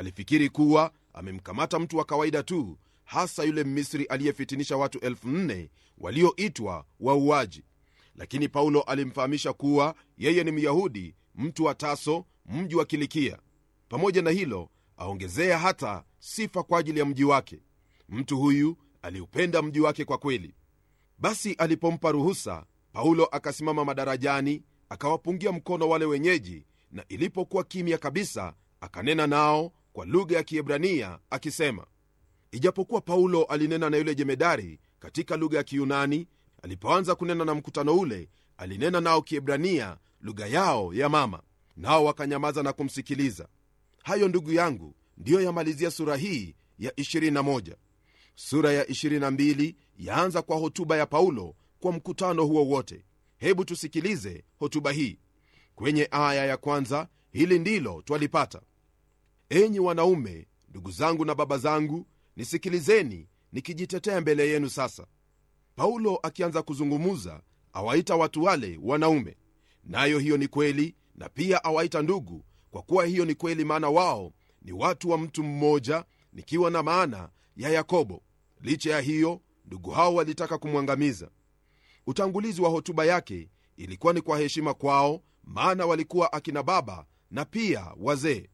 alifikiri kuwa amemkamata mtu wa kawaida tu hasa yule mmisri aliyefitinisha watu elfu nne walioitwa wauaji lakini paulo alimfahamisha kuwa yeye ni myahudi mtu wa taso mji wa kilikia pamoja na hilo aongezea hata sifa kwa ajili ya mji wake mtu huyu aliupenda mji wake kwa kweli basi alipompa ruhusa paulo akasimama madarajani akawapungia mkono wale wenyeji na ilipokuwa kimya kabisa akanena nao kwa lugha ya kiebrania akisema ijapokuwa paulo alinena na yule jemedari katika lugha ya kiyunani alipoanza kunena na mkutano ule alinena nao kiebrania lugha yao ya mama nao wakanyamaza na kumsikiliza hayo ndugu yangu ndiyo yamalizia sura hii ya 21 sura ya 22 yaanza kwa hotuba ya paulo kwa mkutano huo wote hebu tusikilize hotuba hii kwenye aya ya kwanza hili ndilo twalipata enyi wanaume ndugu zangu na baba zangu nisikilizeni nikijitetea mbele yenu sasa paulo akianza kuzungumuza awaita watu wale wanaume nayo hiyo ni kweli na pia awaita ndugu kwa kuwa hiyo ni kweli maana wao ni watu wa mtu mmoja nikiwa na maana ya yakobo licha ya hiyo ndugu hao walitaka kumwangamiza utangulizi wa hotuba yake ilikuwa ni kwa heshima kwao maana walikuwa akina baba na pia wazee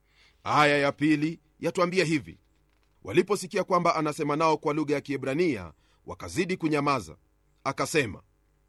aya ya pili yatwambia hivi waliposikia kwamba anasema nao kwa lugha ya kiebrania wakazidi kunyamaza akasema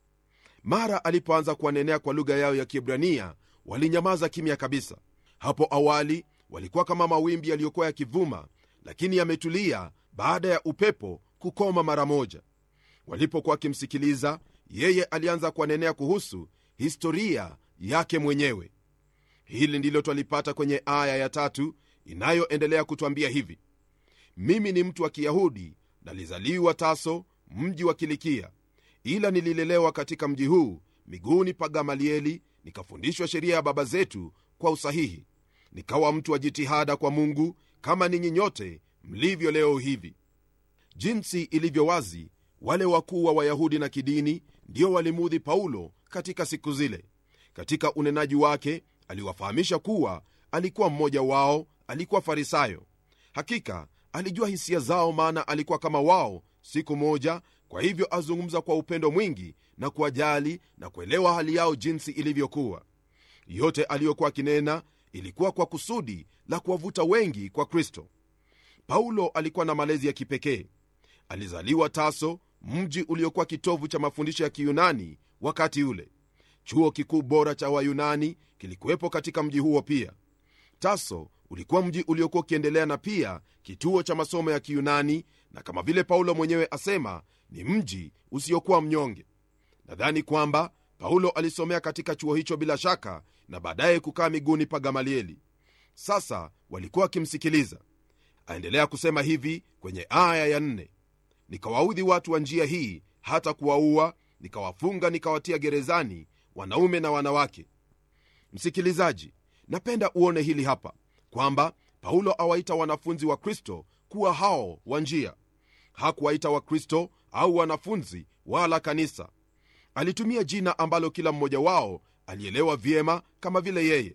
mara alipoanza kuwanenea kwa lugha yao ya kiebrania walinyamaza kimya kabisa hapo awali walikuwa kama mawimbi yaliyokuwa yakivuma lakini yametulia baada ya upepo kukoma mara moja walipokuwa wakimsikiliza yeye alianza kuwanenea kuhusu historia yake mwenyewe hili ndilo twalipata kwenye aya ya tatu inayoendelea kutwambia hivi mimi ni mtu wa kiyahudi nalizaliwa taso mji wa kilikia ila nililelewa katika mji huu miguuni pa gamalieli nikafundishwa sheria ya baba zetu kwa usahihi nikawa mtu wa jitihada kwa mungu kama ninyi nyote mlivyo leo hivi jinsi ilivyo wazi wale wakuu wa wayahudi na kidini ndio walimuudhi paulo katika siku zile katika unenaji wake aliwafahamisha kuwa alikuwa mmoja wao alikuwa farisayo hakika alijua hisia zao maana alikuwa kama wao siku moja kwa hivyo azungumza kwa upendo mwingi na kuwajali na kuelewa hali yao jinsi ilivyokuwa yote aliyokuwa akinena ilikuwa kwa kusudi la kuwavuta wengi kwa kristo paulo alikuwa na malezi ya kipekee alizaliwa taso mji uliokuwa kitovu cha mafundisho ya kiyunani wakati ule chuo kikuu bora cha wayunani kilikuwepo katika mji huo pia taso ulikuwa mji uliokuwa ukiendelea na pia kituo cha masomo ya kiyunani na kama vile paulo mwenyewe asema ni mji usiokuwa mnyonge nadhani kwamba paulo alisomea katika chuo hicho bila shaka na baadaye kukaa miguuni pa gamalieli sasa walikuwa wakimsikiliza aendelea kusema hivi kwenye aya ya nne nikawaudhi watu wa njia hii hata kuwaua nikawafunga nikawatia gerezani wanaume na wanawake msikilizaji napenda uone hili hapa kwamba paulo awaita wanafunzi wa kristo kuwa hao wa njia hakuwaita wakristo au wanafunzi wala kanisa alitumia jina ambalo kila mmoja wao alielewa vyema kama vile yeye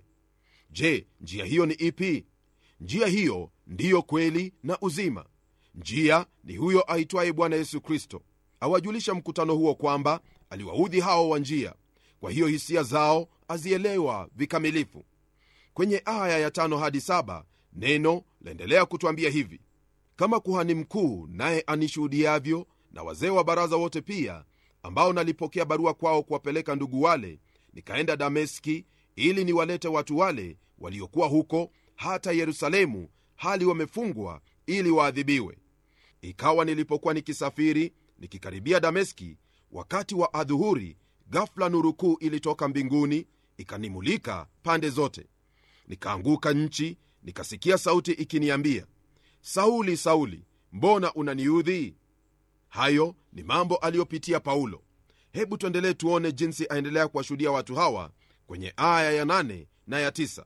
je njia hiyo ni ipi njia hiyo ndiyo kweli na uzima njia ni huyo aitwaye bwana yesu kristo awajulisha mkutano huo kwamba aliwaudhi hao wa njia kwa hiyo hisia zao azielewa vikamilifu kwenye aya ya tano hadi saba neno laendelea kutwambia hivi kama kuhani mkuu naye anishuhudiavyo na wazee wa baraza wote pia ambao nalipokea barua kwao kuwapeleka ndugu wale nikaenda dameski ili niwalete watu wale waliokuwa huko hata yerusalemu hali wamefungwa ili waadhibiwe ikawa nilipokuwa nikisafiri nikikaribia dameski wakati wa adhuhuri gafla nuru kuu ilitoka mbinguni ikanimulika pande zote nikaanguka nchi nikasikia sauti ikiniambia sauli sauli mbona unaniudhi hayo ni mambo aliyopitia paulo hebu tuendelee tuone jinsi aendelea kuwashuhudia watu hawa kwenye aya ya nane na ya tisa.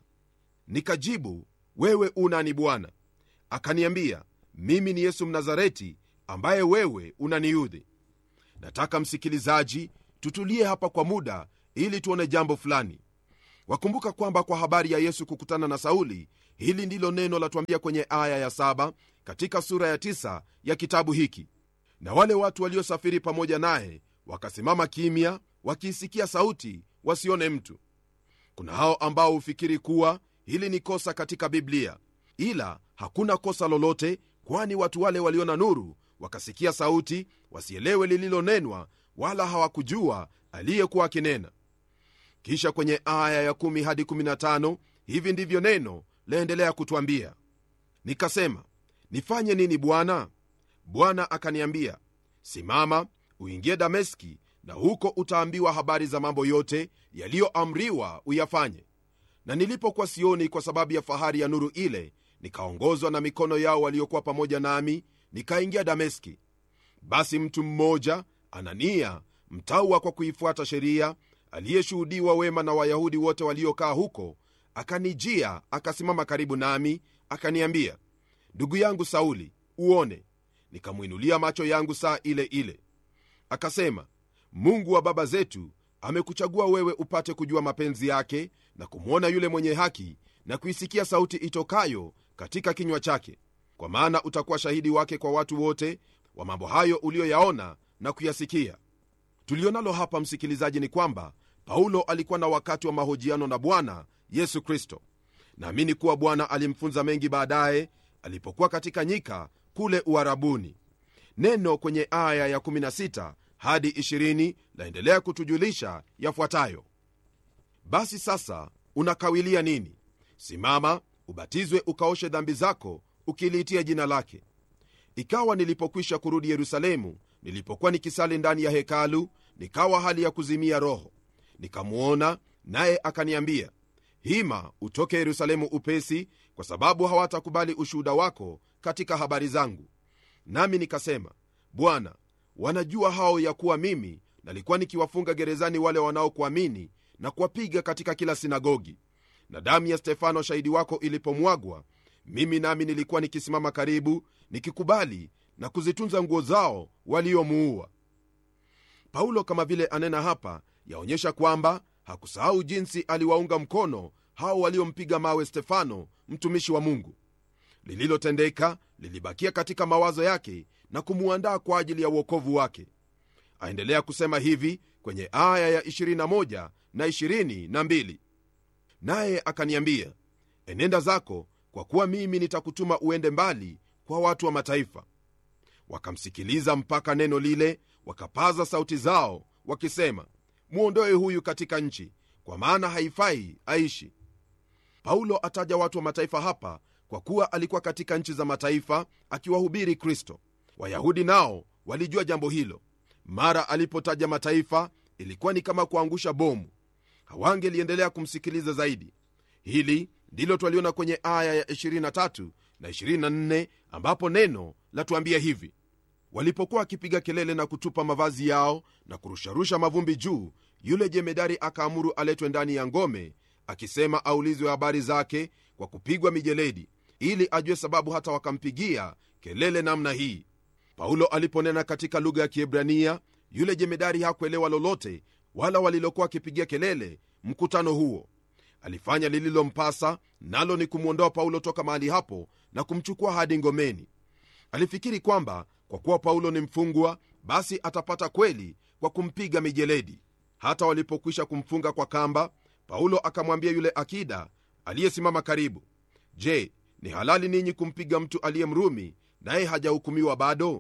nikajibu wewe unani bwana akaniambia mimi ni yesu mnazareti ambaye wewe unaniudhi nataka msikilizaji tutulie hapa kwa muda ili tuone jambo fulani wakumbuka kwamba kwa habari ya yesu kukutana na sauli hili ndilo neno latuambia kwenye aya ya saba katika sura ya tisa ya kitabu hiki na wale watu waliosafiri pamoja naye wakasimama kimya wakiisikia sauti wasione mtu kuna hao ambao hufikiri kuwa hili ni kosa katika biblia ila hakuna kosa lolote kwani watu wale waliona nuru wakasikia sauti wasielewe lililonenwa wala hawakujua aliyekuwa akinena kisha kwenye aya ya 1 hadi 15 hivi ndivyo neno laendelea kutwambia nikasema nifanye nini bwana bwana akaniambia simama uingie dameski na huko utaambiwa habari za mambo yote yaliyoamriwa uyafanye na nilipokuwa sioni kwa sababu ya fahari ya nuru ile nikaongozwa na mikono yao waliokuwa pamoja nami nikaingia dameski basi mtu mmoja anania mtaua kwa kuifuata sheria aliyeshuhudiwa wema na wayahudi wote waliokaa huko akanijia akasimama karibu nami akaniambia ndugu yangu sauli uone nikamwinulia macho yangu saa ile ile akasema mungu wa baba zetu amekuchagua wewe upate kujua mapenzi yake na kumwona yule mwenye haki na kuisikia sauti itokayo katika kinywa chake kwa maana utakuwa shahidi wake kwa watu wote wa mambo hayo uliyoyaona na kuyasikia tulionalo hapa msikilizaji ni kwamba paulo alikuwa na wakati wa mahojiano na bwana yesu kristo naamini kuwa bwana alimfunza mengi baadaye alipokuwa katika nyika kule uharabuni neno kwenye aya ya 16 hadi 20 laendelea kutujulisha yafuatayo basi sasa unakawilia nini simama ubatizwe ukaoshe dhambi zako ukiliitia jina lake ikawa nilipokwisha kurudi yerusalemu nilipokuwa nikisali ndani ya hekalu nikawa hali ya kuzimia roho nikamwona naye akaniambia hima utoke yerusalemu upesi kwa sababu hawatakubali ushuhuda wako katika habari zangu nami nikasema bwana wanajua hao ya kuwa mimi nalikuwa nikiwafunga gerezani wale wanaokuamini na kuwapiga katika kila sinagogi na damu ya stefano shahidi wako ilipomwagwa mimi nami nilikuwa nikisimama karibu nikikubali na kuzitunza nguo zao waliomuua paulo kama vile anena hapa yaonyesha kwamba hakusahau jinsi aliwaunga mkono hao waliompiga mawe stefano mtumishi wa mungu lililotendeka lilibakia katika mawazo yake na kumuandaa kwa ajili ya uokovu wake aendelea kusema hivi kwenye aya ya 21 na 22 naye akaniambia enenda zako kwa kuwa mimi nitakutuma uende mbali kwa watu wa mataifa wakamsikiliza mpaka neno lile wakapaza sauti zao wakisema mwondoe huyu katika nchi kwa maana haifai aishi paulo ataja watu wa mataifa hapa kwa kuwa alikuwa katika nchi za mataifa akiwahubiri kristo wayahudi nao walijua jambo hilo mara alipotaja mataifa ilikuwa ni kama kuangusha bomu hawangeliendelea kumsikiliza zaidi hili ndilo twaliona kwenye aya ya 23 na 24 ambapo neno latuambia hivi walipokuwa wakipiga kelele na kutupa mavazi yao na kurusharusha mavumbi juu yule jemedari akaamuru aletwe ndani ya ngome akisema aulizwe habari zake kwa kupigwa mijeledi ili ajue sababu hata wakampigia kelele namna hii paulo aliponena katika lugha ya kiebrania yule jemedari hakuelewa lolote wala walilokuwa wakipigia kelele mkutano huo alifanya lililompasa nalo ni kumwondoa paulo toka mahali hapo na kumchukua hadi ngomeni alifikiri kwamba kwa kuwa paulo ni mfungwa basi atapata kweli kwa kumpiga mijeledi hata walipokwisha kumfunga kwa kamba paulo akamwambia yule akida aliyesimama karibu je ni halali ninyi kumpiga mtu aliye mrumi naye hajahukumiwa bado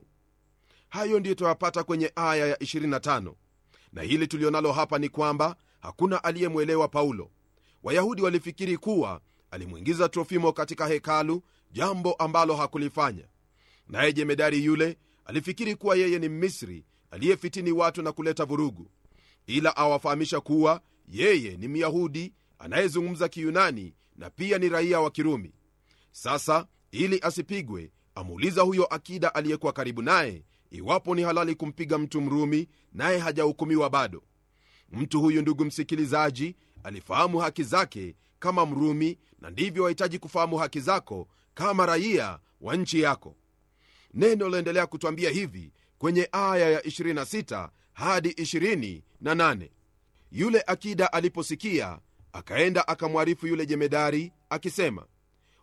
hayo ndiyo twayapata kwenye aya ya 25 na hili tulionalo hapa ni kwamba hakuna aliyemwelewa paulo wayahudi walifikiri kuwa alimwingiza trofimo katika hekalu jambo ambalo hakulifanya naye jemedari yule alifikiri kuwa yeye ni mmisri aliyefitini watu na kuleta vurugu ila awafahamisha kuwa yeye ni myahudi anayezungumza kiyunani na pia ni raia wa kirumi sasa ili asipigwe amuuliza huyo akida aliyekuwa karibu naye iwapo ni halali kumpiga mtu mrumi naye hajahukumiwa bado mtu huyu ndugu msikilizaji alifahamu haki zake kama mrumi na ndivyo wahitaji kufahamu haki zako kama raia wa nchi yako neno laendelea kutwambia hivi kwenye aya ya 26 hadi 28 yule akida aliposikia akaenda akamwarifu yule jemedari akisema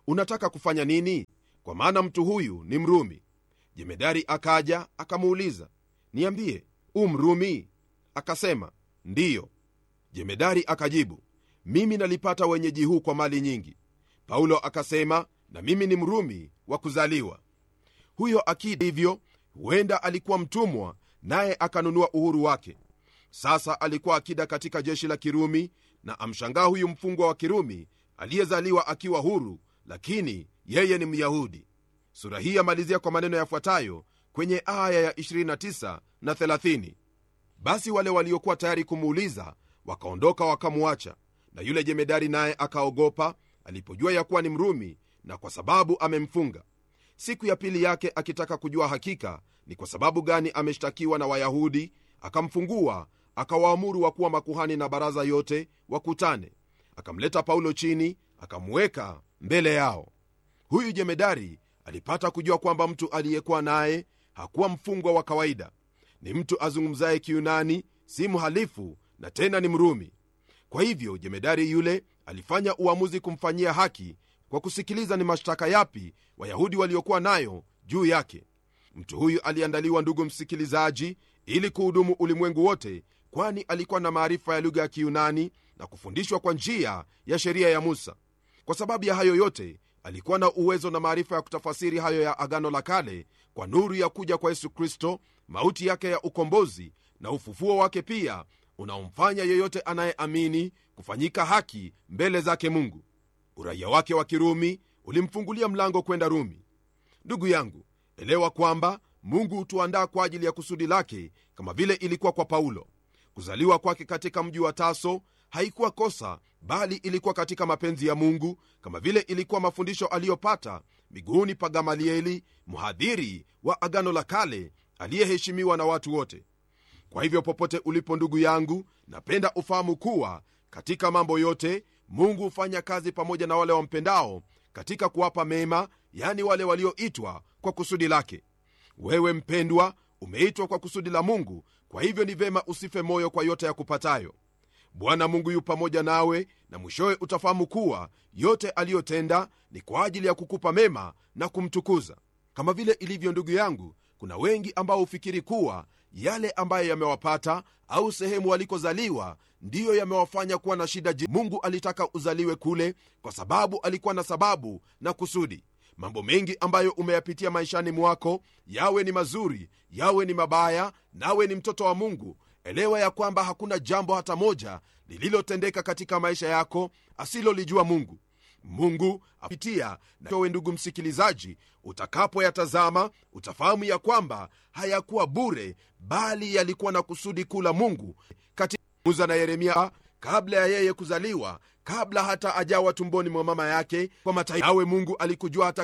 unataka kufanya nini kwa maana mtu huyu ni mrumi jemedari akaja akamuuliza niambie u mrumi akasema ndiyo jemedari akajibu mimi nalipata wenyeji huu kwa mali nyingi paulo akasema na mimi ni mrumi wa kuzaliwa huyo akida hivyo huenda alikuwa mtumwa naye akanunua uhuru wake sasa alikuwa akida katika jeshi la kirumi na amshangaa huyu mfungwa wa kirumi aliyezaliwa akiwa huru lakini yeye ni myahudi sura hii yamalizia kwa maneno yafuatayo kwenye aya ya 29 na 30 basi wale waliokuwa tayari kumuuliza wakaondoka wakamwacha na yule jemedari naye akaogopa alipojua ya kuwa ni mrumi na kwa sababu amemfunga siku ya pili yake akitaka kujua hakika ni kwa sababu gani ameshtakiwa na wayahudi akamfungua akawaamuru wakuwa makuhani na baraza yote wakutane akamleta paulo chini akamweka mbele yao huyu jemedari alipata kujua kwamba mtu aliyekuwa naye hakuwa mfungwa wa kawaida ni mtu azungumzaye kiunani si mhalifu na tena ni mrumi kwa hivyo jemedari yule alifanya uamuzi kumfanyia haki kwa kusikiliza ni mashtaka yapi wayahudi waliokuwa nayo juu yake mtu huyu aliandaliwa ndugu msikilizaji ili kuhudumu ulimwengu wote kwani alikuwa na maarifa ya lugha ya kiunani na kufundishwa kwa njia ya sheria ya musa kwa sababu ya hayo yote alikuwa na uwezo na maarifa ya kutafasiri hayo ya agano la kale kwa nuru ya kuja kwa yesu kristo mauti yake ya ukombozi na ufufuo wake pia unaomfanya yeyote anayeamini kufanyika haki mbele zake mungu uraia wake wa kirumi ulimfungulia mlango kwenda rumi ndugu yangu elewa kwamba mungu hutuandaa kwa ajili ya kusudi lake kama vile ilikuwa kwa paulo kuzaliwa kwake katika mji wa taso haikuwa kosa bali ilikuwa katika mapenzi ya mungu kama vile ilikuwa mafundisho aliyopata miguuni pa gamalieli mhadhiri wa agano la kale aliyeheshimiwa na watu wote kwa hivyo popote ulipo ndugu yangu napenda ufahamu kuwa katika mambo yote mungu hufanya kazi pamoja na wale wampendao katika kuwapa mema yani wale walioitwa kwa kusudi lake wewe mpendwa umeitwa kwa kusudi la mungu kwa hivyo ni vema usife moyo kwa yote ya kupatayo bwana mungu yu pamoja nawe na mwishowe utafahamu kuwa yote aliyotenda ni kwa ajili ya kukupa mema na kumtukuza kama vile ilivyo ndugu yangu kuna wengi ambao hufikiri kuwa yale ambayo yamewapata au sehemu walikozaliwa ndiyo yamewafanya kuwa na shida ji mungu alitaka uzaliwe kule kwa sababu alikuwa na sababu na kusudi mambo mengi ambayo umeyapitia maishani mwako yawe ni mazuri yawe ni mabaya nawe ni mtoto wa mungu elewa ya kwamba hakuna jambo hata moja lililotendeka katika maisha yako asilolijua mungu mungu apitia nawe ndugu msikilizaji utakapoyatazama utafahamu ya kwamba hayakuwa bure bali yalikuwa na kusudi kuu la mungu katika musa na yeremia kabla ya yeye kuzaliwa kabla hata ajawa tumboni mwa mama yake kwa mataifa nawe mungu alikujua hata